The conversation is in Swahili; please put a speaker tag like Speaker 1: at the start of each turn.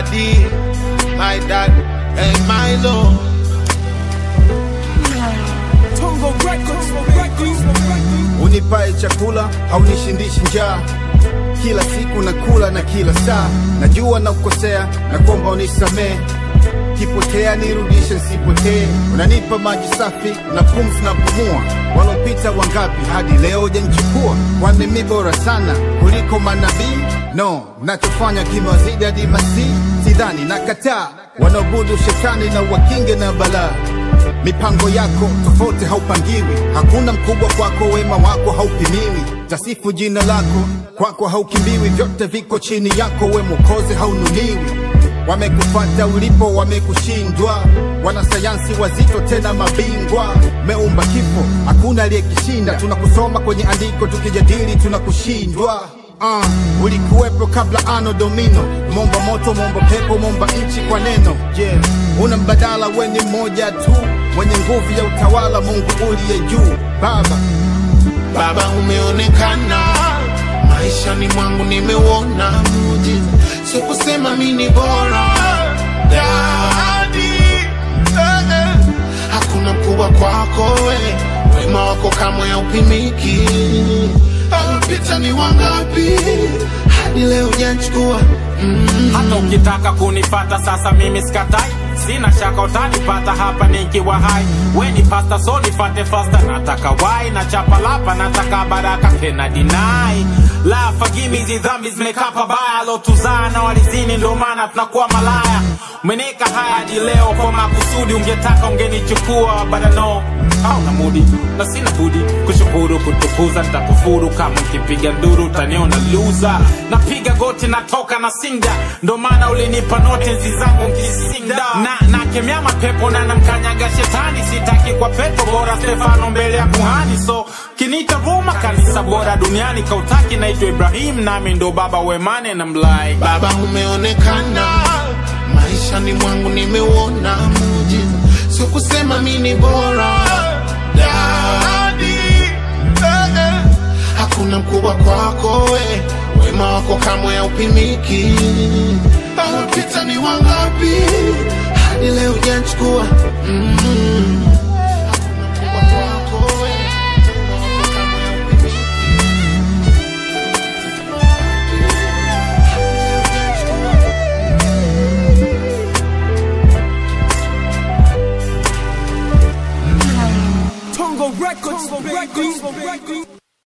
Speaker 1: daddy, my dad, and my lord.
Speaker 2: Tongo Records, Records,
Speaker 3: unipae chakula haunishindishi njaa kila siku nakula na kila saa najua na kukosea na kwamba unisamee kipotea nirudishe nsipotee unanipa maji safi na pumzi na pumua walopita wangapi hadi leo janchukua kwani mi bora sana kuliko manabii no nachofanya kimewazidi hadi masii sidhani nakataa wanaobudu shetani na wakinge na balaa mipango yako tofauti haupangiwi hakuna mkubwa kwako wema wako haupimiwi tasifu jina lako kwako haukimbiwi vyote viko chini yako we mokozi haununiwi wamekufata ulipo wamekushindwa wanasayansi wazito tena mabingwa meumba kifo hakuna aliyekishinda tunakusoma kwenye andiko tukijadili tunakushindwa Uh, ulikuwepo kabla ano domino momba moto momba pepo momba nchi kwa neno yeah. una mbadala weni mmoja tu mwenye nguvu ya utawala mungu uliye juu baba
Speaker 1: Baba umeonekana maishani mwangu, nimeuona muujiza, sio kusema mi ni bora Daddy, eh, eh. hakuna mkubwa kwako we, wema wako kamwe haupimiki. Alipita ni wangapi hadi leo hujanchukua mm.
Speaker 4: hata ukitaka kunipata sasa mimi sikatai sina shaka utanipata hapa nikiwa hai weni pasta so nifate fasta nataka wai na chapa lapa nataka baraka tena dinai la fagimi hizi dhambi zimekaa pabaya lotuzaa na walizini ndo maana tunakuwa malaya umeneka haya hadi leo kwa makusudi ungetaka ungenichukua badano au na mudi na sina budi kushukuru kutukuza nitakufuru kama mkipiga nduru utaniona luza napiga goti natoka na singa ndo maana ulinipa note nzi zangu nkisinda na nakemea mapepo na namkanyaga shetani sitaki kwa pepo bora stefano mbele ya kuhani so kinita ruma kanisa bora duniani kautaki naitwa ibrahim nami ndo baba wemane na mlai
Speaker 1: Baba umeonekana maishani mwangu, nimeuona muujiza, sio kusema mi ni bora Daddy, eh, eh. hakuna mkubwa kwako we, wema wako kamwe haupimiki. Alipita ni wangapi hadi leo hujanchukua mm.